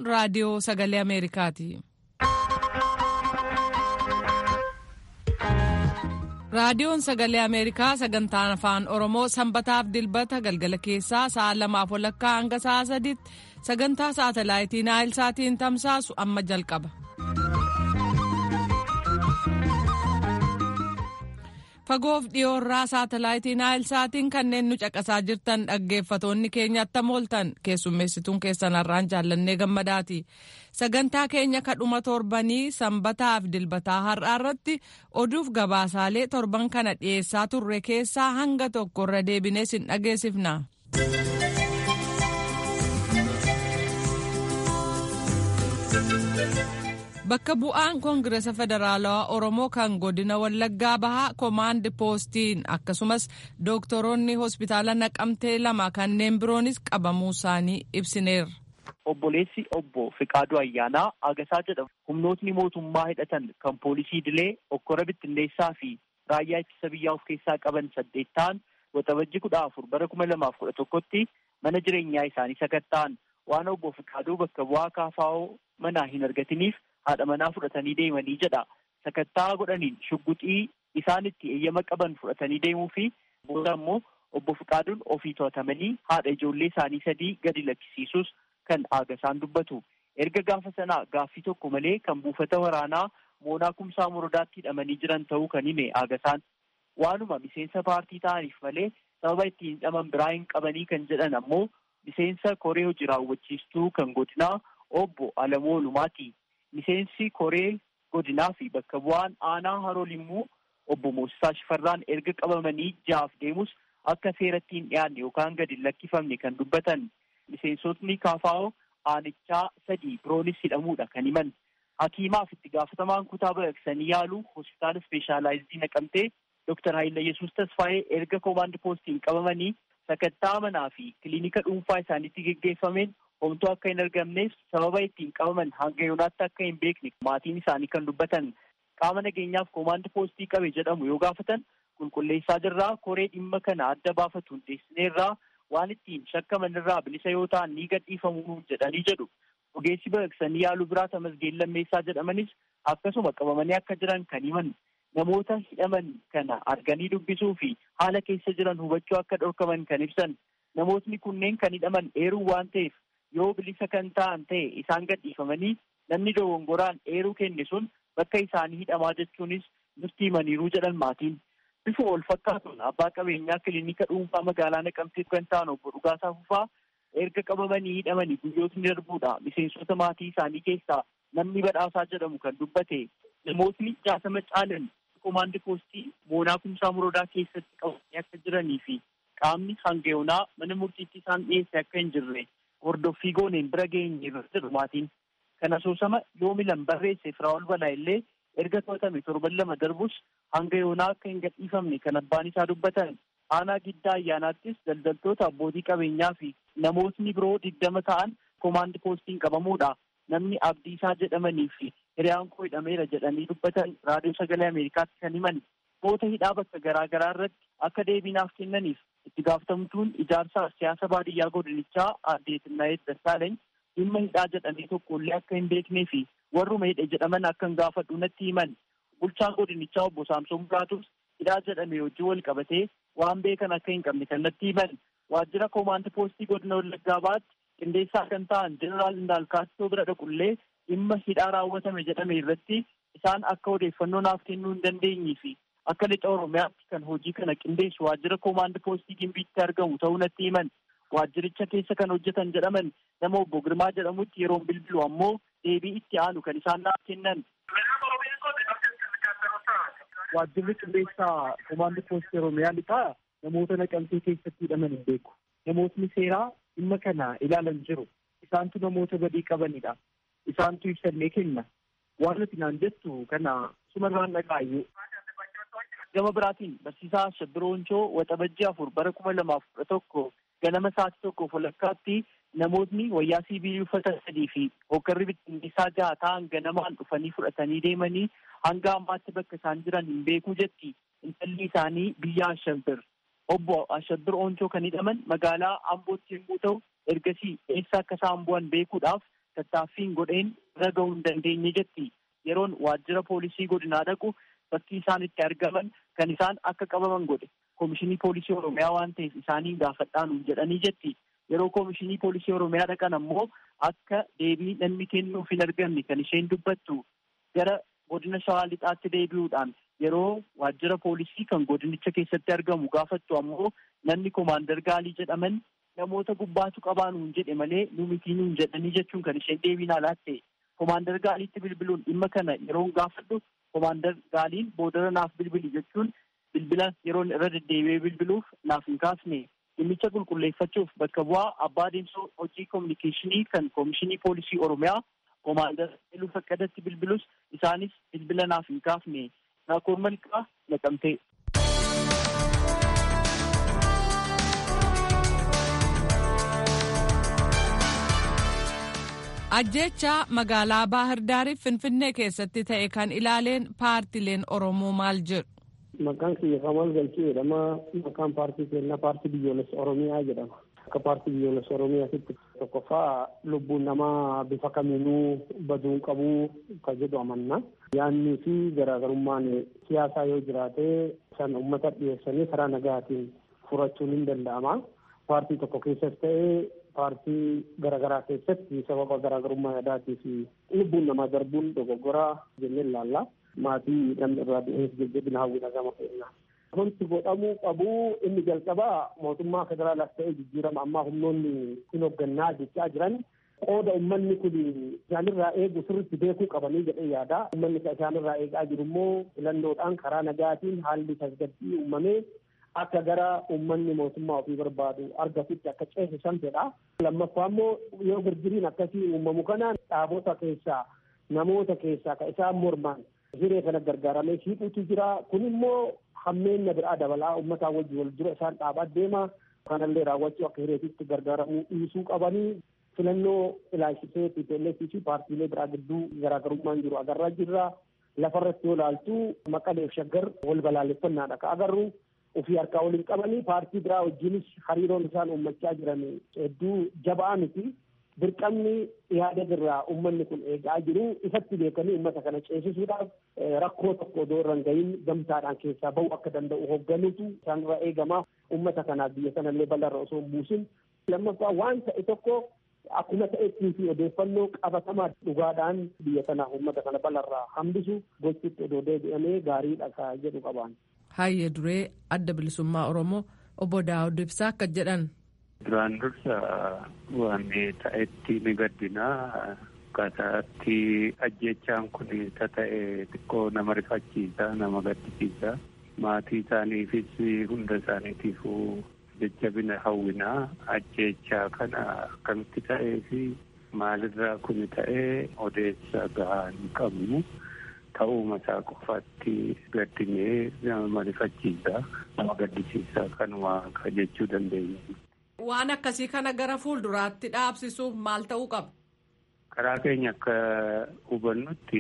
raadiyoo sagalee Ameerikaati. Raadiyoon sagalee Ameerikaa sagantaan afaan Oromoo sanbataaf dilbata galgala keessaa sa'a lamaaf walakkaa hanga sa'a sadiitti sagantaa saatalaayitii Naayilsaatiin tamsaasu amma jalqaba. Fagoof dhiyoorraa saatalaayitii Naayilsaatiin kanneen nu caqasaa jirtan dhaggeeffatoonni keenya attam ooltan keessummeessituun keessan har'aan jaallannee gammadaati. Sagantaa keenya kadhuma torbanii sanbataaf dilbataa har'aa irratti oduuf gabaasaalee torban kana dhiyeessaa turre keessaa hanga tokko irra deebinee sin dhageessifna. Bakka bu'aan Koongiresa Federaalawaa Oromoo kan godina Wallaggaa Bahaa Komaand Poostiin akkasumas dooktoroonni hospitaala Naqamtee lama kanneen biroonis qabamuu isaanii ibsineerra. Obboleessi obbo Fiqaaduu Ayyaanaa Agasaa jedhamu humnootni mootummaa hidhatan kan poolisii Dilee Okkora Bittinneessaa fi raayyaa ittisa biyyaa of keessaa qaban saddeet ta'an waxabajji kudha afur bara kuma lamaaf kudha tokkotti mana jireenyaa isaanii sakatta'an waan obbo Fiqaaduu bakka bu'aa kaafaa'oo manaa hin argatiniif haadha manaa fudhatanii deemanii jedha. Sakattaa godhaniin shugguxii isaan itti eeyyama qaban fudhatanii deemuu fi booda immoo obbo Fiqaaduun ofii to'atamanii haadha ijoollee isaanii sadii gadi lakkisiisus kan Agasaan dubbatu. Erga gaafa sanaa gaaffii tokko malee kan buufata waraanaa moonaa kumsaa morodaatti hidhamanii jiran ta'uu kan hime Agasaan. Waanuma miseensa paartii ta'aniif malee sababa ittiin hidhaman biraa hin qabanii kan jedhan ammoo miseensa koree hojii raawwachiistuu kan godinaa obbo Alamoo Lumaati. Miseensi koree godinaa fi bakka bu'aan aanaa haroo limmuu obbo Moosisaa Shifarraan erga qabamanii jaaf deemus akka seeratti hin dhiyaanne yookaan gadi hin lakkifamne kan dubbatan. Miseensotni kaafaa'oo aanichaa sadii biroonis hidhamuudha kan himan. Hakiimaaf itti gaafatamaan kutaa baqaqsanii yaalu hospitaala ispeeshaalaayizii naqamtee Dooktar Haayila Yesuus Tasfaayee erga koomaand poostiin qabamanii sakattaa manaa fi kiliinika dhuunfaa isaaniitti geggeeffameen homtuu akka hin argamneef sababa ittiin qabaman hanga yoonaatti akka hin beekne maatiin isaanii kan dubbatan qaama nageenyaaf koomaand poostii qabe jedhamu yoo gaafatan qulqulleessaa jirraa koree dhimma kana adda baafatu hundeessineerraa waan ittiin shakkaman irraa bilisa yoo ta'an ni gadhiifamuu jedhanii jedhu ogeessi baqaqsanii yaaluu biraa tamasgeen lammeessaa jedhamanis akkasuma qabamanii akka jiran kan himan namoota hidhaman kana arganii dubbisuu fi haala keessa jiran hubachuu akka dhorkaman kan ibsan namootni kunneen kan hidhaman eeruu waan ta'eef yoo bilisa kan ta'an ta'e isaan gadhiifamanii namni dogongoraan eeruu kenne sun bakka isaanii hidhamaa jechuunis nutti himaniiruu jedhan maatiin. Bifa wal fakkaatuun abbaa qabeenyaa kiliinika dhuunfaa magaalaa Naqamtee kan ta'an obbo Dhugaasaa Fufaa erga qabamanii hidhamanii guyyootni darbuudha. Miseensota maatii isaanii keessaa namni badhaasaa jedhamu kan dubbate namootni jaatama caalan komaandi poostii moonaa kumsaa morodaa keessatti qabamanii akka jiranii fi qaamni hangayoonaa mana murtiitti isaan dhiyeesse akka hin jirre hordoffii gooneen bira geenye jedhu maatiin kan asoosama yoo milan barreesse firaa'ol balaa illee erga to'atame torban lama darbus hanga yoonaa akka hin gadhiifamne kan abbaan isaa dubbatan aanaa giddaa ayyaanaattis daldaltoota abbootii qabeenyaa fi namootni biroo digdama ta'an komaandi poostiin qabamuudha namni abdiisaa jedhamanii fi hiriyaan koo hidhameera jedhanii dubbatan raadiyoo sagalee ameerikaatti kan himan namoota hidhaa bakka garaa garaa irratti akka deebiinaaf kennaniif itti gaafatamtuun ijaarsa siyaasa baadiyyaa godinichaa aadde Tinnaayet Dassaalany dhimma hidhaa jedhamee tokkollee akka hin beeknee fi warruma hidhe jedhaman akka hin gaafadhu natti himan bulchaan godinichaa obbo Saamsoon Biraatus hidhaa jedhame wajjin wal qabatee waan beekan akka hin qabne kan natti himan waajjira koomaand poostii godina Wallaggaa Bahaatti qindeessaa kan ta'an jeneraal Indaalkaatoo bira dhaqullee dhimma hidhaa raawwatame jedhame irratti isaan akka odeeffannoo naaf kennuu hin dandeenyee fi akka lixa oromiyaatti kan hojii kana qindeessu waajjira koomaand poostii gimbiitti argamu ta'uu natti himan waajjiricha keessa kan hojjetan jedhaman nama obbo Girmaa jedhamutti yeroon bilbilu ammoo deebii itti aanu kan isaan naaf kennan. Waajjirri qindeessaa koomaand poostii oromiyaa lixaa namoota naqamtee keessatti hidhaman hin beeku. Namootni seeraa dhimma kana ilaalan jiru. Isaantu namoota badii qabanidha. Isaantu ibsannee kenna. Waan nuti naan jettu kana sumarraan dhagaayyuu. Gama biraatiin barsiisaa Shabbirooncoo waxabajjii afur bara kuma lamaaf kudha tokko ganama sa'aatii tokkoof walakkaatti namootni wayyaa siibilii uffatan sadii fi hoggarri bittinneessaa jaha ta'an ganamaan dhufanii fudhatanii deemanii hanga ammaatti bakka isaan jiran hin beekuu jetti intalli isaanii biyya Ashabbir. Obbo Ashabbir Ooncoo kan hidhaman magaalaa Ambootti yommuu ta'u ergasii eessa akka isaan bu'an beekuudhaaf tattaaffiin godheen irra gahuu hin dandeenye jetti yeroon waajjira poolisii godinaa dhaqu bakki isaan itti argaman kan isaan akka qabaman godhe koomishinii poolisii oromiyaa waan ta'eef isaanii gaafadhaan jedhanii jetti yeroo koomishinii poolisii oromiyaa dhaqan ammoo akka deebii namni kennuuf hin argamne kan isheen dubbattu gara godina shawaa lixaatti deebi'uudhaan yeroo waajjira poolisii kan godinicha keessatti argamu gaafattu ammoo namni koomaandar gaalii jedhaman namoota gubbaatu qabaanuun jedhe malee nu mitii nuun jedhanii jechuun kan isheen deebiin alaatte koomaandar gaaliitti bilbiluun dhimma kana yeroon gaafadhu koomaandar gaaliin boodara naaf bilbili jechuun bilbila yeroon irra deddeebi'ee bilbiluuf naaf hin kaasne dhimmicha qulqulleeffachuuf bakka bu'aa abbaa adeemsa hojii koominikeeshinii kan koomishinii poolisii oromiyaa koomaandar Iluu Faqqadatti bilbilus isaanis bilbila naaf hin kaafne naakoor malqaa naqamtee. ajjecha magaalaa baahir daariif finfinnee keessatti ta'e kan ilaaleen paartileen oromoo maal jedhu. Maqaan kiyya Kamal Galchuu jedhama. Maqaan paartii keenyaa paartii biyyoolessa Oromiyaa jedhama. Akka paartii biyyoolessa Oromiyaatti tokkoffaa lubbuun namaa bifa kamiinuu baduu qabuu kan jedhu amanna. Yaannii fi garaagarummaan siyaasaa yoo jiraate san uummata dhiyeessanii karaa nagaatiin furachuun hin danda'ama. Paartii tokko keessas ta'ee paartii garaagaraa keessatti sababa garaagarummaa yaadaatii fi lubbuun namaa darbuun dogoggoraa jennee ilaalla. maatii namni irraa du'eef jajjabina hawwina gama keenya. Wanti godhamuu qabu inni jalqabaa mootummaa federaalaas ta'ee jijjiirama ammaa humnoonni hin hooggannaa jechaa jiran qooda uummanni kun isaanirraa eegu sirriitti beekuu qabanii jedhee yaada. Uummanni isaanirraa eegaa jiru immoo filannoodhaan karaa nagaatiin haalli tasgabbii uumamee akka gara uummanni mootummaa ofii barbaadu argatutti akka ceesisan fedha. Lammaffaa immoo yoo girgiriin akkasii uumamu kana dhaabota keessaa namoota keessaa kan isaan morman hiree kana gargaaramee shiiquutu jira kun immoo hammeenya biraa dabalaa uummataa wajji wal dura isaan dhaabaa deema kanallee raawwachuu akka hireetitti gargaaramuu dhiisuu qabanii filannoo ilaalchisee TPLF fi paartiilee biraa gidduu garaagarummaan jiru agarraa jirra lafarratti yoo ilaaltu maqaleef shaggar wal balaaleffannaadha ka agarru ofii harkaa waliin qabanii paartii biraa wajjinis hariiroon isaan uummachaa jiran hedduu jabaa miti dirqamni yaada irraa uummanni kun eegaa jiru ifatti beekanii uummata kana ceesisuudhaaf rakkoo tokko odoo irra hin gahin gamtaadhaan keessaa bahu akka danda'u hoogganuutu isaanirra eegama uummata kanaaf biyya sanallee bal'arra osoo hin buusin lammaffaa waan ta'e tokko akkuma ta'ettii fi odeeffannoo qabatamaa dhugaadhaan biyya kanaaf uummata kana bal'arraa hambisu gochuutti odoo deebi'amee gaariidha ka jedhu qabaan. Hayyee duree adda bilisummaa Oromoo obbo Daawud Ibsaa akka jedhan. Duraan dursa waan ta'etti ni gaddinaa akkaataatti ajjechaan kun ta'e xiqqoo nama rifachiisa nama gaddisiisa maatii isaaniifis hunda isaaniitiifuu jajjabina hawwinaa ajjechaa kana akkamitti ta'ee fi maalirraa kun ta'ee odeessa gahaa hin qabnu ta'uuma isaa qofaatti gaddinee nama rifachiisa nama gaddisiisa kanuma jechuu dandeenya. Waan akkasii kana gara fuulduraatti dhaabsisuuf maal ta'uu qaba? Karaa keenya akka hubannutti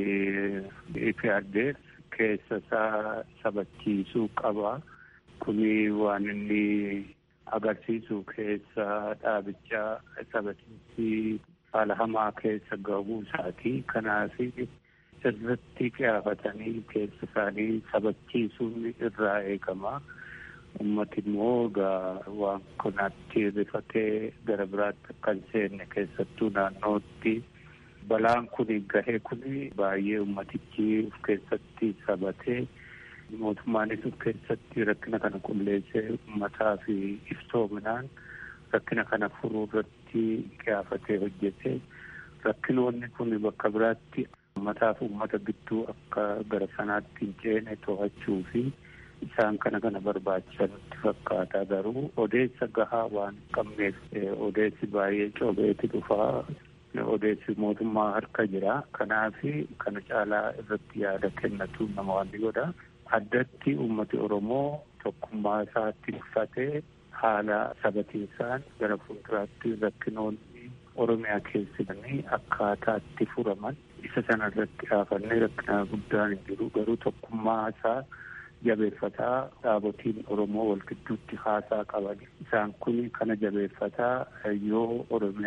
IPRDF keessa isaa sabachiisuu qaba. Kuni waan inni agarsiisu keessa dhaabichaa sabachiisii haala hamaa keessa gahuu isaati. Kanaaf sirriitti qiyaafatanii keessa isaanii sabachiisuun irraa eegama. ummati immoo egaa waan kanatti rifatee gara biraatti akka hin seenne keessattuu naannootti balaan kun gahee kun baay'ee ummatichi of keessatti sabatee mootummaanis of keessatti rakkina kana qulleessee ummataa fi iftoominaan rakkina kana furuu irratti qiyaafatee hojjete rakkinoonni kun bakka biraatti ummataa fi ummata gidduu akka gara sanaatti hin ceene to'achuu fi isaan kana kana barbaachisanitti fakkaata garuu odeessa gahaa waan hin qabneef odeessi baay'ee coobeeti dhufaa odeessi mootummaa harka jira kanaaf kana caalaa irratti yaada kennatu nama waan godha addatti ummati oromoo tokkummaa isaatti uffatee haala sabatiisaan gara fuulduraatti rakkinoonni oromiyaa keessanii akkaataatti furaman isa sana irratti dhaafannee rakkina guddaan hin jiru garuu tokkummaa isaa jabeeffataa dhaabotiin oromoo wal gidduutti haasaa qaban isaan kun kana jabeeffataa yoo oromiyaan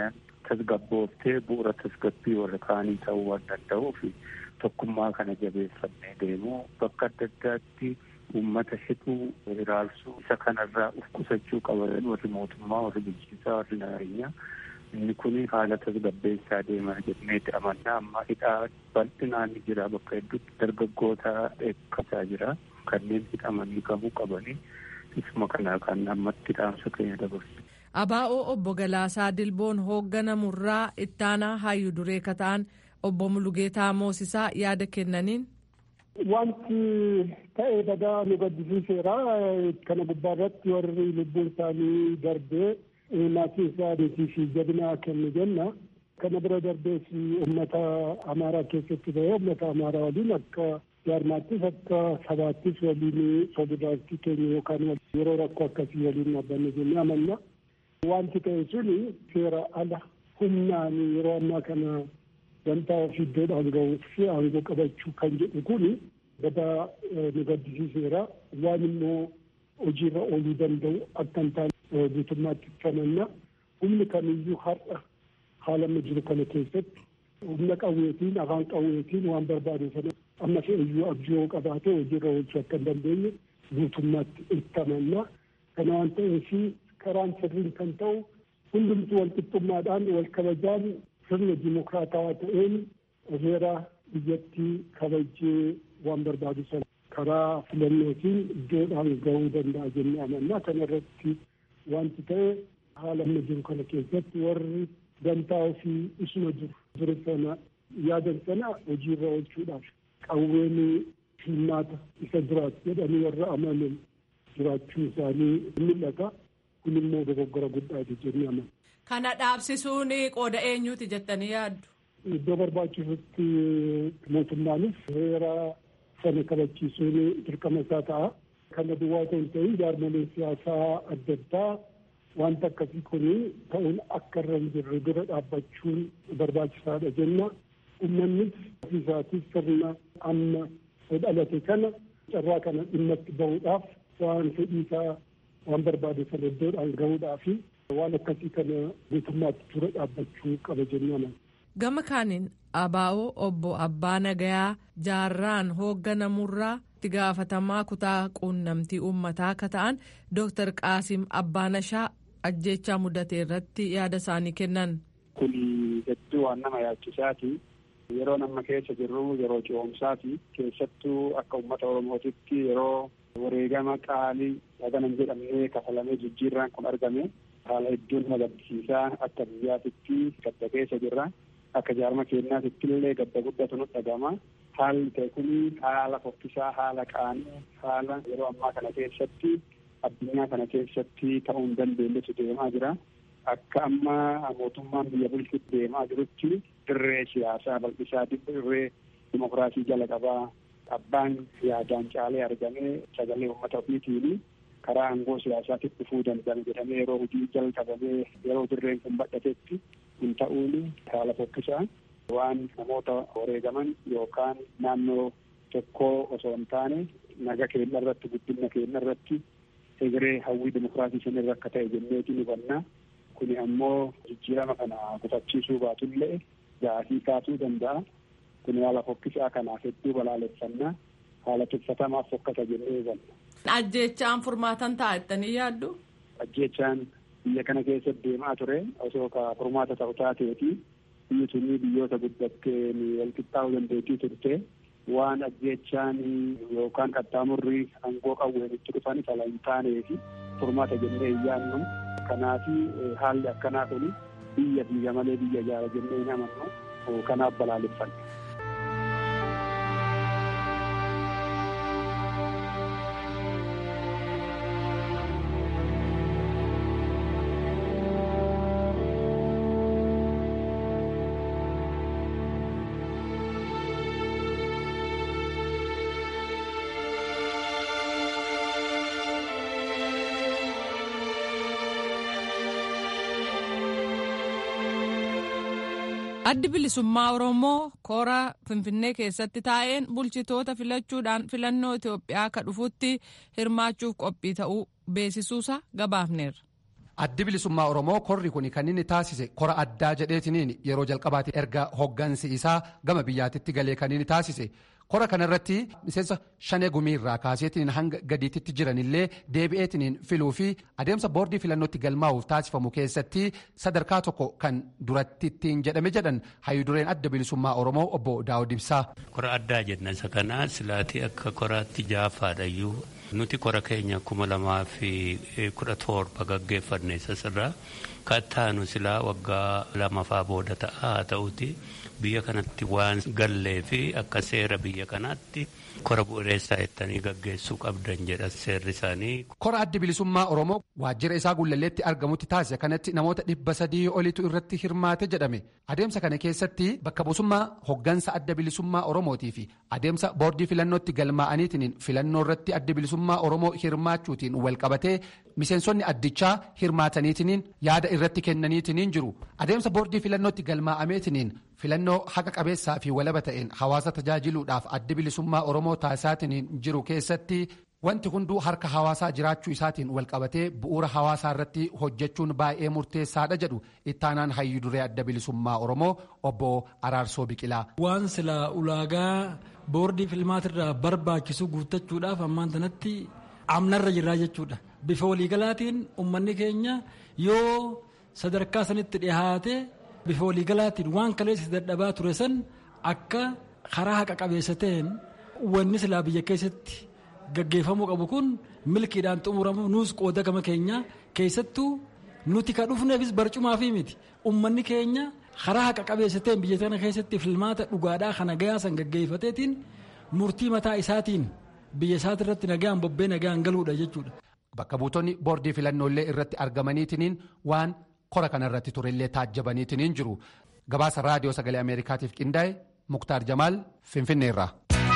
tasgabbooftee bu'uura tasgabbii warra kaanii ta'uu waan danda'uuf tokkummaa kana jabeeffannee deemuu bakka adda addaatti uummata hidhuu hiraarsuu isa kanarraa uf qusachuu qaban warri mootummaa warri bulchiinsaa warri nageenyaa inni kun haala tasgabbeessaa deemaa jenneeti amannaa amma hidhaa bal'inaan ni jira bakka hedduutti dargaggoota eeggataa jira kanneen hidhamanii qabuu qabanii isuma kanaa kan ammatti dhaamsa keenya dabarsu. Abaa'oo obbo Galaasaa Dilboon hoogganamurraa ittaanaa hayyuu duree kata'an obbo Mulugeetaa Moosisaa yaada kennaniin. Wanti ta'ee badaa nu gaddisiiseera. Kana gubbaa irratti warri lubbuun isaanii darbee maatii isaaniitii fi jabinaa kennu jenna. Kana bira darbees uummata Amaaraa keessatti ta'ee uummata Amaaraa waliin akka jaarmaattis akka sabaattis waliin solidaaritii keenya yookaan yeroo rakkoo akkasii waliin dhaabbanne jennee amanna. Wanti ta'e suni seera ala humnaan yeroo ammaa kana wanta of iddoodhaan ga'uu fi aangoo qabachuu kan jedhu kun badaa nu gaddisiiseera. Waan immoo hojiirra ooluu danda'u akka hin taane guutummaatti amanna. Humni kamiyyuu har'a haala amma jiru kana keessatti humna qawweetiin afaan qawweetiin waan barbaade sana amma fe'iyyuu abjuu qabaate hojiirra oolchuu akka hin dandeenye guutummaatti itti amanna. Kana waan ta'eef karaan sirriin kan ta'u hundumtuu wal qixxummaadhaan wal kabajaan sirna dimokiraatawaa ta'een heera biyyattii kabajee waan barbaadu sana karaa filannootiin iddoodhaan ga'uu danda'a jennee amanna. Kana irratti wanti ta'e haala amma jiru kana keessatti warri dantaa ofii isuma jiru ture sana yaadan sana hojiirra oolchuudhaaf qawween hirmaata isa duraati jedhanii warra amanan jiraachuu isaanii mul'ata. kun immoo dogoggora guddaati jennee amanna. Kana dhaabsisuun qooda eenyuuti jettanii yaaddu? Iddoo barbaachisutti mootummaanis heera sana kabachiisuun dirqama isaa ta'a. Kana duwwaa otoo hin ta'in jaarmoleen siyaasaa adda addaa wanta akkasii kun ta'uun akka irra hin jirre dura dhaabbachuun barbaachisaadha jenna. Uummannis ofiisaatis sirna amma dhalate kana carraa kana dhimma itti bahuudhaaf waan fedhiisaa waan barbaade sana iddoodhaan gahuudhaa fi waan akkasii kana guutummaatti dura dhaabbachuu qaba jennaan. Gama kaaniin abaa'oo obbo Abbaa Nagayaa jaarraan hoogganamurraa itti gaafatamaa kutaa quunnamtii uummataa akka ta'an Dooktar Qaasim Abbaanashaa ajjeechaa mudate irratti yaada isaanii kennan. Kun hedduu waan nama yaachisaati. Yeroo nama keessa jirru yeroo ce'umsaati. Keessattuu akka uummata Oromootitti yeroo wareegama qaalii haganan jedhamnee kafalamee jijjiirraan kun argame haala hedduun nama gaddisiisaa akka biyyaatitti gadda keessa jirra akka jaarma keenyaatitti illee gadda guddatu nu dhagama haalli ta'e kun haala fokkisaa haala qaanii haala yeroo ammaa kana keessatti addunyaa kana keessatti ta'uu hin dandeenyetu deemaa jira akka amma mootummaan biyya bulchutti deemaa jirutti dirree siyaasaa bal'isaa dirree dimokiraasii jala qabaa abbaan yaadaan caalee argamee sagalee uummata ofiitiin karaa aangoo siyaasaatti dhufuu danda'an jedhamee yeroo hojii jalqabamee yeroo dirreen kun badhatetti hin ta'uun haala fokkisaa waan namoota wareegaman yookaan naannoo tokkoo osoo hin taane naga keenya irratti guddina keenya irratti egeree hawwii dimokiraasii sanirra akka ta'e jenneetiin hubannaa kuni ammoo jijjiirama kana gufachiisuu baatullee gaafii kaasuu danda'a. kun haala fokkisaa kanaaf hedduu balaaleffannaa haala tuffatamaa fokkata jennee hubanna. Ajjeechaan furmaatan ta'a jettanii yaaddu? Ajjeechaan biyya kana keessatti deemaa ture osoo ka furmaata ta'u taateeti biyyi sunii biyyoota guddattee walqixxaa'uu dandeettii turte waan ajjeechaan yookaan qaxxaamurri aangoo qawween itti dhufan fala hin taaneefi furmaata jennee hin yaadnu kanaafi haalli akkanaa kun biyya biyya malee biyya ijaara jennee hin amannu kanaaf balaaleffanna. addi bilisummaa oromoo koora finfinnee keessatti taa'een bulchitoota filachuudhaan filannoo itiyoophiyaa akka dhufutti hirmaachuuf qophii ta'uu beeksisuusa gabaafneerra. addi bilisummaa oromoo korri kun kan inni taasise kora addaa jedheetiniin yeroo jalqabaati erga hoggansi isaa gama biyyaatitti galee kan inni taasise kora kanarratti miseensa shanee gumiirraa kaaseetiin hanga gadiititti jiranillee deebi'eetiniin filuu fi adeemsa boordii filannootti galmaa'uuf taasifamu keessatti sadarkaa tokko kan duratti ittiin jedhame jedhan hayyudureen adda bilisummaa oromoo obbo daawud ibsaa. kora addaa jenna isa kana silaatii akka koraatti jaafaadhayyuu nuti kora keenya kuma lamaa fi kudha torba gaggeeffanne sasirraa kattaanu silaa waggaa lamafaa booda ta'a haa ta'uti biyya kanatti waan gallee fi akka seera biyya kanaatti kora bu'uureessaa jettanii gaggeessuu qabdan jedha seerri isaanii. Kora addi bilisummaa Oromoo waajjira isaa gullalleetti argamutti taasise kanatti namoota dhibba sadii olitu irratti hirmaate jedhame. Adeemsa kana keessatti bakka buusummaa hoggansa adda bilisummaa Oromootii fi adeemsa boordii filannootti galmaa'aniitiin filannoo irratti adda bilisummaa Oromoo hirmaachuutiin wal qabatee miseensonni addichaa hirmaataniitiin yaada irratti kennaniitiin jiru. Adeemsa boordii filannootti galmaa'ameetiin filannoo haqa qabeessaa fi walaba ta'een hawaasa tajaajiluudhaaf adda bilisummaa Oromoo taasisaatiin jiru keessatti wanti hunduu harka hawaasaa jiraachuu isaatiin walqabatee bu'uura hawaasaa irratti hojjechuun baay'ee murteessaadha jedhu ittaanaan hayyu duree adda bilisummaa Oromoo obbo Araarsoo Biqilaa. Waan silaa ulaagaa boordii filmaatirraa barbaachisu guuttachuudhaaf ammaan tanatti amnarra jirraa jechuudha. Bifa waliigalaatiin uummanni keenya yoo sadarkaa sanitti dhihaate bifa waliigalaatiin waan kaleessa dadhabaa ture san akka karaa haqa qabeessa ta'een wanni silaa biyya keessatti gaggeeffamuu qabu kun milkiidhaan xumuramu nuus qooda gama keenya keessattuu nuti ka dhufneefis barcumaa fi miti ummanni keenya karaa haqa qabeessa ta'een biyya kana keessatti filmaata dhugaadhaa kana gayaa san gaggeeffateetiin murtii mataa isaatiin biyya isaati irratti nagaan bobbee nagaan galuudha jechuudha. Bakka buutonni boordii filannoolee irratti argamaniitiin waan kora kanarratti turellee taajjabaniitiin jiru. Gabaasa raadiyoo sagalee Ameerikaatiif qindaa'e Muktaar Jamaal Finfinneerraa.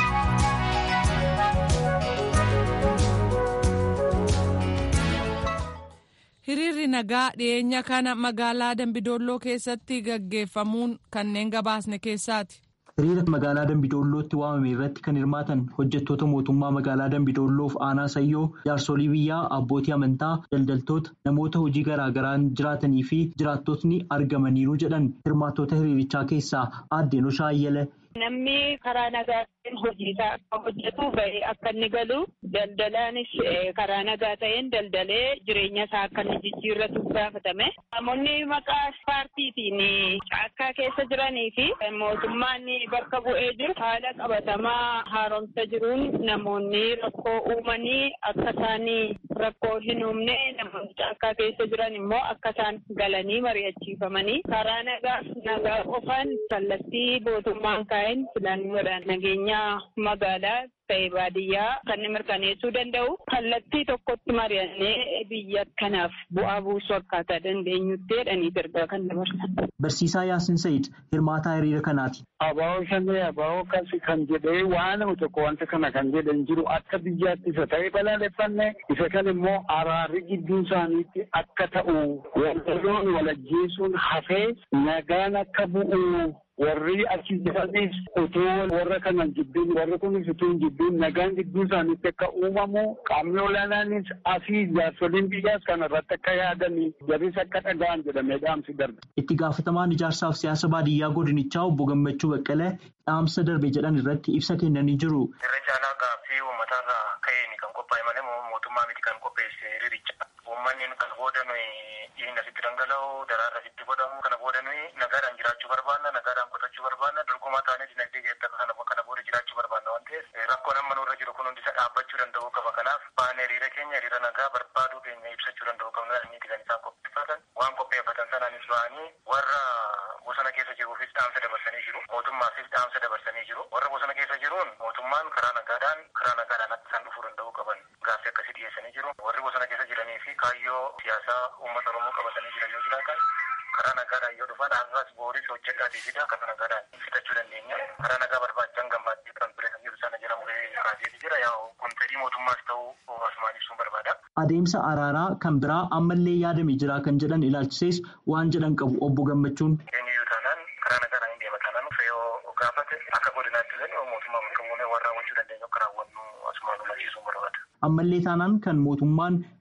hiriirri nagaa dhiyeenya kana magaalaa dambidolloo keessatti gaggeeffamuun kanneen gabaasne keessaati. hiriira magaalaa dambidollootti waamame irratti kan hirmaatan hojjettoota mootummaa magaalaa dambidolloof aanaa sayyoo jaarsolii biyyaa abbootii amantaa daldaltoota namoota hojii garaagaraan jiraatanii fi jiraattotni argamaniiru jedhan hirmaattota hiriirichaa keessaa aaddeen Oshaayyala. Namni karaa nagaatiin hojii isaa akka hojjetu bahee akka inni galu daldalaanis karaa nagaa ta'een daldalee jireenya isaa akka inni jijjiirratu gaafatame. Namoonni maqaa paartiitiin caakkaa keessa jiranii fi mootummaan bakka bu'ee jiru haala qabatamaa haaromsa jiruun namoonni rakkoo uumanii akka isaan rakkoo hin uumne namoonni caakkaa keessa jiran immoo akka isaan galanii mari'achiifamanii karaa nagaa nagaa qofaan kallattii mootummaan kaa'een filannoodhaan nageenya magaalaa ta'e baadiyyaa kan mirkaneessuu danda'u kallattii tokkotti mari'annee biyya kanaaf bu'aa buusuu akkaataa dandeenyutti jedhanii ergaa kan dabarsan. Barsiisaa Yaasin Sayid hirmaataa hiriira kanaati. Abaa'oo shanee abaa'oo kasi kan jedhee waan tokko wanta kana kan jedhan jiru akka biyyaatti isa ta'e balaaleffanne isa kan immoo araarri gidduu isaaniitti akka ta'u walloon walajjeesuun hafee nagaan akka bu'u warri achi jiranis utuu warra kanan jibbiin warri kunis utuu hin jibbiin nagaan gidduu isaaniitti akka uumamu qaamni olaanaanis asii jaarsoliin biyyaas kana irratti akka yaadanii jabis akka dhaga'an jedhamee dhaamsi darbe. Itti gaafatamaan ijaarsaaf siyaasa baadiyyaa godinichaa obbo Gammachuu Baqqalee dhaamsa darbe jedhan irratti ibsa kennanii jiru. Irra caalaa gaaffii uummatarraa ka'een kan qophaa'e malee mootummaa miti kan qopheesse hiriiricha. Uummanni kana booda dhiigni asitti dhangala'u daraarra asitti godhamu kana booda nagaadhaan jiraachuu barbaanna nagaadhaan qotachuu barbaanna dorgomaa taanee dinagdee keessatti kana kana booda jiraachuu barbaanna waan ta'eef rakkoon amma nurra jiru kun hundi isa dhaabbachuu danda'uu qaba kanaaf baanee hiriira keenya hiriira nagaa barbaaduu keenya ibsachuu danda'uu qabna inni kan isaan qopheeffatan waan qopheeffatan sanaanis ba'anii warra bosona keessa jiruufis dhaamsa dabarsanii jiru mootummaafis dhaamsa dabarsanii jiru warra bosona keessa jiruun mootummaan karaa nagaadhaan karaa nagaadhaan akka isaan dhufuu danda'uu qaban gaaffii akkasii dhiyeessanii jiru warri bosona keessa jiranii fi kaayyoo siyaasaa uummata oromoo qabatanii jiran yoo jiraatan karaa nagaadhaan yoo dhufan har'as booris hojjedhaatii fida karaa nagaadhaan fitachuu dandeenya karaa nagaa barbaachan gammaddee kan ture kan jiru sana jedhamu kaaseeti jira yaa kun fedhii mootummaas ta'uu asumaan ibsuun barbaada. Adeemsa araaraa kan biraa ammallee yaadame jira kan jedhan ilaalchisees waan jedhan qabu obbo Gammachuun. Eenyuyyuu taanaan karaa nagaadhaan hin deema taanaan fe'oo gaafate akka godinaatti illee mootummaa bakka buunee waan raawwachuu dandeenyu akka raawwannu asumaan hubachiisuun barbaada. Ammallee taanaan kan mootummaan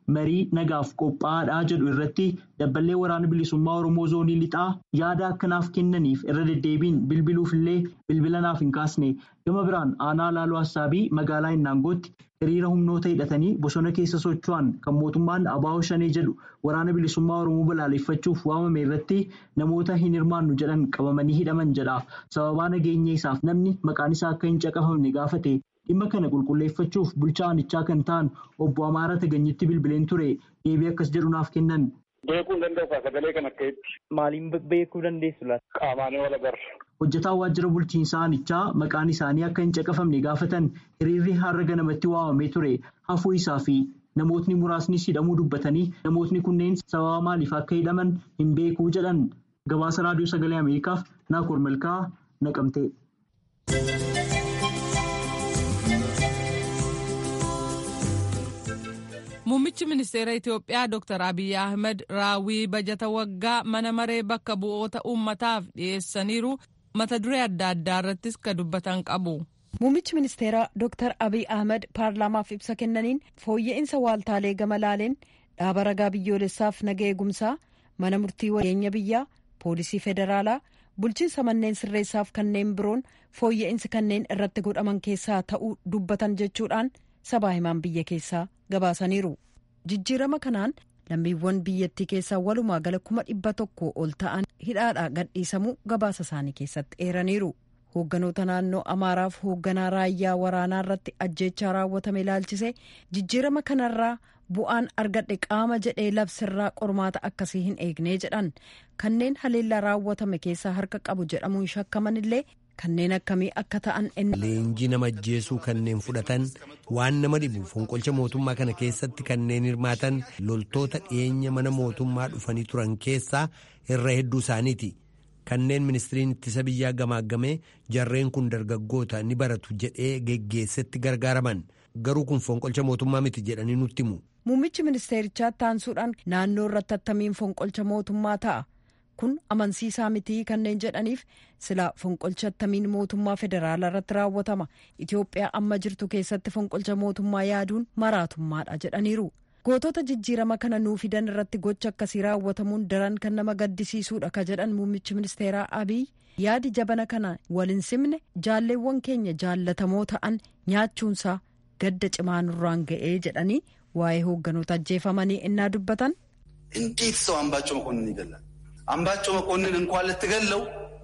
marii nagaaf qophaa'aadhaa jedhu irratti dabballee waraana bilisummaa oromoo zoonii lixaa yaada akkanaaf kennaniif irra deddeebiin bilbiluufillee bilbila naaf hin kaasne gama biraan aanaa laaloo hassaabii magaalaa innaangootti hiriira humnoota hidhatanii bosona keessa socho'an kan mootummaan abaa'oo shanee jedhu waraana bilisummaa oromoo balaaleffachuuf waamame irratti namoota hin hirmaannu jedhan qabamanii hidhaman jedha sababaa nageenya isaaf namni maqaan isaa akka hin caqafamne gaafate dhimma kana qulqulleeffachuuf bulchaa aanichaa kan ta'an obbo Amaara Taganyitti bilbileen ture deebii akkas jedhu naaf kennan. Beekuu hin danda'u sagalee kan akka itti. Maaliin beekuu dandeessu laata? Qaamaanii wal agarra. Hojjetaan waajjira bulchiinsaa aanichaa maqaan isaanii akka hin caqafamne gaafatan hiriirri har'a ganamatti waamamee ture hafuu isaa fi namootni muraasnis hidhamuu dubbatanii namootni kunneen sababa maaliif akka hidhaman hin beekuu jedhan gabaasa raadiyoo sagalee Ameerikaaf Naakoor Malkaa naqamte. Muummichi ministeera Itoophiyaa Dr. Abiy Ahmed raawwii bajata waggaa mana maree bakka bu'oota uummataaf dhiyeessaniiru mata duree adda addaa irrattis ka dubbatan qabu. Muummichi ministeeraa Dr. Abiy Ahmed paarlaamaaf ibsa kennaniin fooyya'insa waaltaalee gama laaleen dhaaba ragaa biyyoolessaaf naga eegumsaa mana murtii wageenya biyyaa poolisii federaalaa bulchiinsa manneen sirreessaaf kanneen biroon fooyya'insi kanneen irratti godhaman keessaa ta'uu dubbatan jechuudhaan sabaa himaan biyya keessaa gabaasaniiru jijjiirama kanaan lammiiwwan biyyattii keessaa walumaa gala kuma dhibba tokko ol ta'an hidhaadhaa gadhiisamuu gabaasa isaanii keessatti eeraniiru hoogganoota naannoo amaaraaf hoogganaa raayyaa waraanaa irratti ajjeechaa raawwatame ilaalchisee jijjiirama kanarraa bu'aan argadhe qaama jedhee labsirraa qormaata akkasii hin eegnee jedhan kanneen haleellaa raawwatame keessaa harka qabu jedhamuun shakkaman illee kanneen akkamii akka ta'an leenjii nama ajjeesuu kanneen fudhatan waan nama dhibu fonqolcha mootummaa kana keessatti kanneen hirmaatan loltoota dhiyeenya mana mootummaa dhufanii turan keessaa irra hedduu isaaniiti kanneen ministiriin ittisa biyyaa gamaagamee jarreen kun dargaggoota ni baratu jedhee geggeessetti gargaaraman garuu kun fonqolcha mootummaa miti jedhanii nutti himu. muummichi ministeerichaa taansuudhaan naannoo irratti attamiin fonqolcha mootummaa ta'a. kun amansiisaa mitii kanneen jedhaniif sila fonqolcha attamiin mootummaa federaalaa irratti raawwatama itiyoophiyaa amma jirtu keessatti fonqolcha mootummaa yaaduun maraatummaadha jedhaniiru gootota jijjiirama kana nuu fidan irratti gocha akkasii raawwatamuun daran kan nama gaddisiisuudha ka jedhan muummichi ministeeraa abiy yaadi jabana kana waliin simne jaalleewwan keenya jaallatamoo ta'an nyaachuunsaa gadda cimaa nurraan ga'ee jedhanii waa'ee hoogganoota ajjeefamanii innaa dubbatan. እንዴት ሰው አምባቸው መኮንን ይገላል? አምባቸው መኮንን እንኳን ልትገለው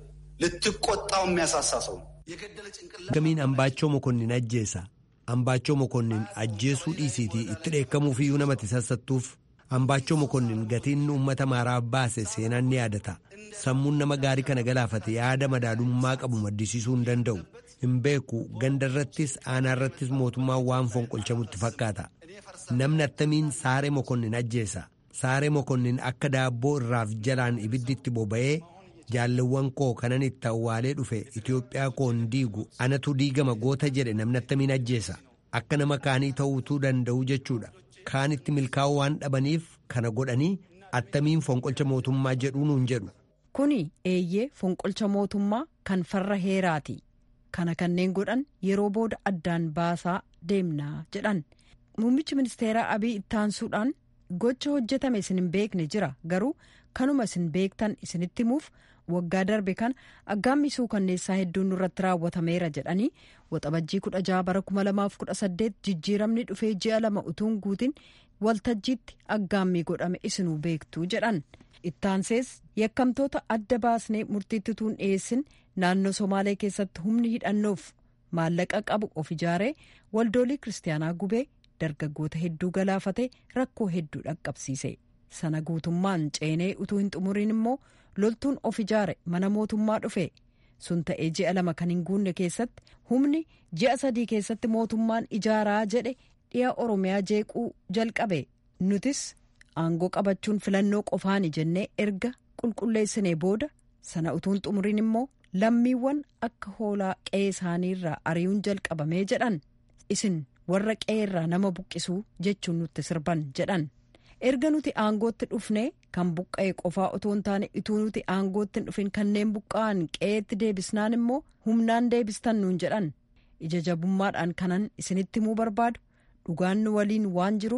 ልትቆጣው የሚያሳሳ ሰው ነው። gamiin ambaachoo mokonnin ajjeesa ambaachoo mokonnin ajjeesuu dhiisiitii itti dheekkamuufiyyuu namatti sassattuuf ambaachoo mokonnin gatiin uummata maaraaf baase seenaan ni yaadata sammuun nama gaarii kana galaafate yaada madaalummaa qabu maddisiisuu hin danda'u hin beeku gandarrattis aanaarrattis mootummaan waan fonqolchamutti fakkaata namni attamiin saaree mokonnin ajjeesa saaree mokonnin akka daabboo irraaf jalaan ibidditti boba'ee jaalleewwan koo kanan itti awwaalee dhufe Itoophiyaa koon diigu anatu diigama goota jedhe namni attamiin ajjeesa akka nama kaanii ta'uutuu danda'u jechuudha kaanitti milkaa'uu waan dhabaniif kana godhanii attamiin fonqolcha mootummaa jedhuu nuun jedhu. kuni eeyyee fonqolcha mootummaa kan farra heeraati kana kanneen godhan yeroo booda addaan baasaa deemnaa jedhan muummichi ministeeraa abiy ittaansuudhaan gocha hojjetame isin hin beekne jira garuu kanuma isin beektan isinitti himuuf waggaa darbe kan aggaammisuu kanneessaa hedduun nurratti raawwatameera jedhanii waxabajjii kudha jaha bara kuma lamaaf kudha saddeet jijjiiramni dhufee ji'a lama utuun guutin waltajjiitti aggaammii godhame isinuu beektuu jedhan ittaansees yakkamtoota adda baasnee murtiitti tuun dhiyeessin naannoo somaalee keessatti humni hidhannoof maallaqa qabu of ijaaree waldoolii kiristaanaa gubee dargaggoota hedduu galaafate rakkoo hedduu dhaqqabsiise sana guutummaan ceenee utuu hin xumuriin immoo loltuun of ijaare mana mootummaa dhufe sun ta'ee ji'a lama kan hin guunne keessatti humni ji'a sadii keessatti mootummaan ijaaraa jedhe dhiya oromiyaa jeequu jalqabe nutis aangoo qabachuun filannoo qofaani jennee erga qulqulleessinee booda sana utuun xumuriin immoo lammiiwwan akka hoolaa qe'ee isaaniirraa ari'uun jalqabamee jedhan isin warra qe'eerraa nama buqqisuu jechuun nutti sirban jedhan erga nuti aangootti dhufne kan buqqa'e qofaa otoo hin taane ituu nuti aangootti hin dhufin kanneen buqqa'an qe'eetti deebisnaan immoo humnaan deebistan nuun jedhan ija jabummaadhaan kanan isinitti himuu barbaadu dhugaan nu waliin waan jiruuf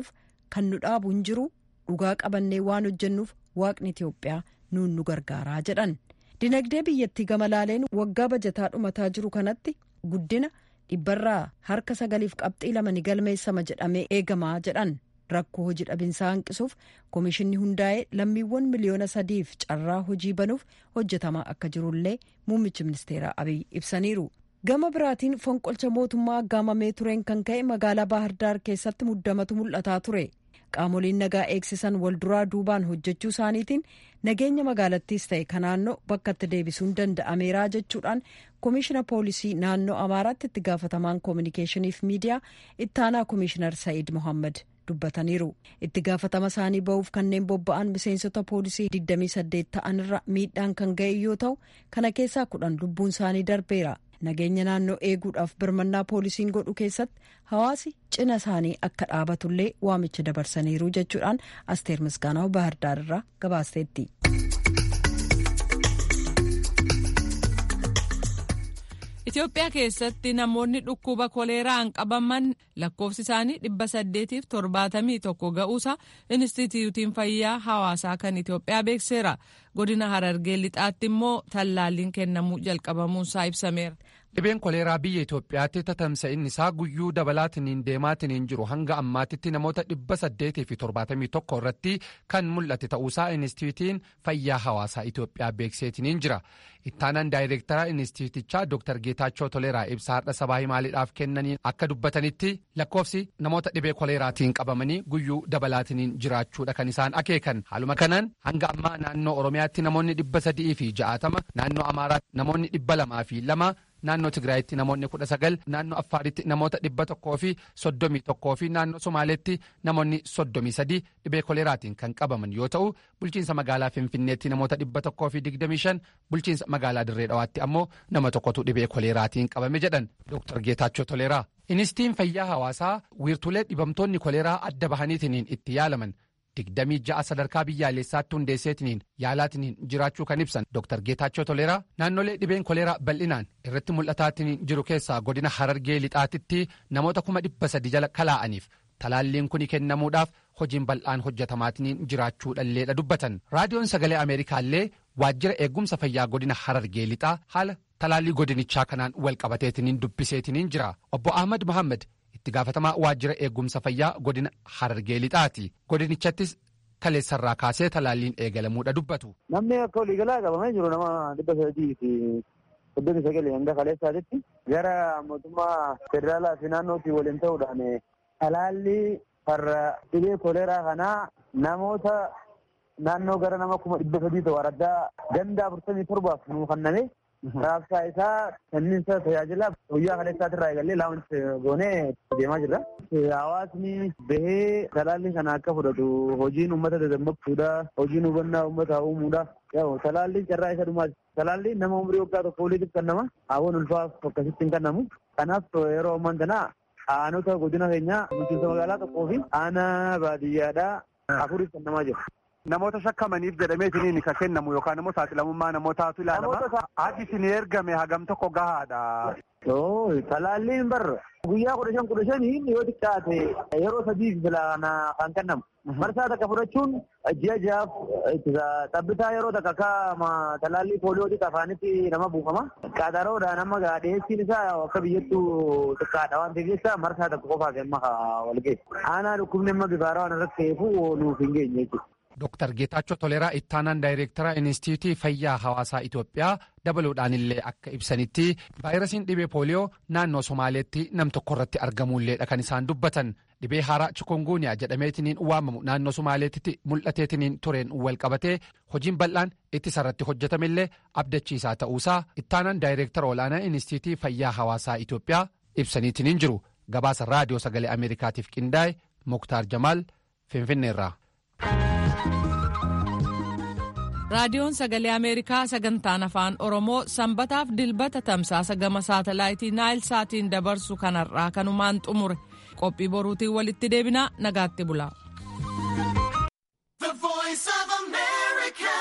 kan nu dhaabu hin jiru dhugaa qabannee waan hojjennuuf waaqni itiyoophiyaa nuun nu gargaaraa jedhan dinagdee biyyattii gama laaleen waggaa bajataa dhumataa jiru kanatti guddina dhibbarraa harka sagaliif qabxii lama ni galmeessama jedhamee eegamaa jedhan rakkoo hojii dhabinsaa hanqisuuf koomishinni hundaa'ee lammiiwwan miliyoona sadiif carraa hojii banuuf hojjetamaa akka jirullee muummichi ministeeraa abiy ibsaniiru. gama biraatiin fonqolcha mootummaa aggaamamee tureen kan ka'e magaalaa baahirdaar keessatti muddamatu mul'ataa ture qaamoliin nagaa eegsisan walduraa duubaan hojjechuu isaaniitiin nageenya magaalattiis ta'e ka naannoo bakka itti deebisuun danda'ameeraa jechuudhaan koomishina poolisii naannoo amaaraatti itti gaafatamaan koominikeeshiniif miidiyaa ittaanaa koomishinar sa'iid mohammad dubbataniiru itti gaafatama isaanii ba'uuf kanneen bobba'an miseensota poolisii 28 ta'anirra miidhaan kan ga'e yoo ta'u kana keessaa kudhan lubbuun isaanii darbeera nageenya naannoo eeguudhaaf birmannaa poolisiin godhu keessatti hawaasi cina isaanii akka dhaabatullee waamicha dabarsaniiru jechuudhaan asteer misgaanaa'u baahirdaar irraa gabaasteetti. Itoophiyaa keessatti namoonni dhukkuba koleeraan qabaman lakkoofsi isaanii dhibba saddeetiif torbaatamii tokko ga'uusa Inistituutiin Fayyaa Hawaasaa kan Itoophiyaa beekseera. Godina Harargee lixaatti immoo tallaalliin kennamuu jalqabamuunsaa ibsameera. Dhibeen koleeraa biyya Itoophiyaatti tatamsa'inni isaa guyyuu dabalaatiniin deemaatiniin jiru hanga ammaatitti namoota dhibba saddeetii fi torbaatamii tokko irratti kan mul'ate ta'uusaa Inistituutiin Fayyaa Hawaasaa Itoophiyaa beekseetiniin jira. Ittaanaan daayireektaraa Inistituutichaa Dr. Geetaachoo Toleeraa ibsa har'a sabaa himaaliidhaaf kennaniin akka dubbatanitti lakkoofsi namoota dhibee koleeraatiin qabamanii guyyuu dabalaatiniin jiraachuudha kan isaan akeekan. Haaluma kanaan hanga ammaa naannoo Oromiyaatti namoonni dhibba sadii fi ja'atama naannoo Amaaraatti namoonni dhibba lamaa fi lama naannoo Tigraayitti namoonni kudha sagal naannoo Affaaritti namoota dhibba tokkoo fi soddomii tokkoo fi naannoo Somaaleetti namoonni soddomii sadii dhibee koleeraatiin kan qabaman yoo ta'u bulchiinsa magaalaa Finfinneetti namoota dhibba tokkoo fi digdamii shan bulchiinsa magaalaa Dirree Dhawaatti ammoo nama tokkotu dhibee koleeraatiin qabame jedhan Dr. Geetaachoo Toleeraa. Inistiin fayyaa hawaasaa wiirtulee dhibamtoonni koleeraa adda bahaniitiniin itti yaalaman digdamii ja'a sadarkaa biyyaalessaatti hundeesseetiniin yaalaatiniin jiraachuu kan ibsan Dr. Geetaachoo Toleeraa naannolee dhibeen koleeraa bal'inaan irratti mul'ataatiniin jiru keessaa godina Harargee lixaatitti namoota kuma dhibba sadi jala kalaa'aniif talaalliin kuni kennamuudhaaf hojiin bal'aan hojjetamaatiniin jiraachuudhalleedha dubbatan raadiyoon sagalee ameerikaallee waajjira eegumsa fayyaa godina Harargee lixaa haala talaallii godinichaa kanaan wal qabateetiniin dubbiseetiniin jira obbo Ahmad Mohaammed. itti gaafatamaa waajjira eegumsa fayyaa godina harargee lixaati godinichaattis kaleessarraa kaasee talaalliin eegalamuudha dubbatu. Namni akka waliigalaa qabamee jiru nama dhibba sadii fi soddomii sagal hanga kaleessaatitti gara mootummaa federaalaa fi naannootti waliin ta'uudhaan talaallii farra dhibee koleeraa kanaa namoota naannoo gara nama kuma dhibba sadii ta'u araddaa ganda afurtamii torbaaf nuu kenname raabsaa isaa kenniinsa tajaajila guyyaa kaleessaatirraa eegallee laawunti goonee deemaa jirra. Hawaasni bahee talaallii kana akka fudhatu hojiin uummata dadammaquudha. Hojiin hubannaa uummataa uumuudha. Talaalliin carraa isa dhumaati. Talaalliin nama umurii waggaa tokko oliitiif kennama. Hawwan ulfaaf akkasitti hin kennamu. Kanaaf yeroo ammaan kana aanota godina keenyaa bulchiinsa magaalaa tokkoo fi aanaa baadiyyaadhaa afuriif kennamaa jira. Namoota shakkamaniif jedhameetiniin kan kennamu yookaan immoo saaxilamummaa namootaatu ilaalama. Haati isin ergame hagam tokko gahaadha. Talaalliin barra guyyaa kudha shan kudha shanii yoo xiqqaate yeroo sadii filana kan kennamu. Marsaa takka fudhachuun ji'a ji'aaf xabbitaa yeroo takka akka talaallii pooliyootii afaanitti nama buufama. Qaxaroodhaan amma dhiyeessiin isaa akka biyyattuu xiqqaadha waan ta'eef jecha marsaa takka qofaaf amma wal geessu. Aanaa dhukkubni amma bifaaraa waan irratti ta'eefu nuuf hin geenye jechuudha. Dr. Geetaachoo Toleeraa ittaanaan daayireektara Inistituutii Fayyaa Hawaasaa Itoophiyaa dabaluudhaan illee akka ibsanitti vaayirasiin dhibee pooliyoo naannoo Somaaleetti nam tokko irratti argamuulleedha kan isaan dubbatan. Dhibee haaraa chikunguuniyaa jedhameetiniin waamamu naannoo Somaaleetti mul'ateetiniin tureen wal qabatee hojiin bal'aan ittisa irratti hojjetamillee abdachiisaa ta'uusaa ittaanaan daayireektara olaanaa Inistituutii Fayyaa Hawaasaa Itoophiyaa ibsaniitiniin jiru. Gabaasa raadiyoo sagalee Ameerikaatiif qindaa'e Muktaar Jamaal Finfinneerraa. raadiyoon sagalee ameerikaa sagantaan afaan oromoo sanbataaf dilbata tamsaasa gama saatalaayitii naayil saatiin dabarsu kanarraa kanumaan xumure qophii boruutiin walitti deebinaa nagaatti bula.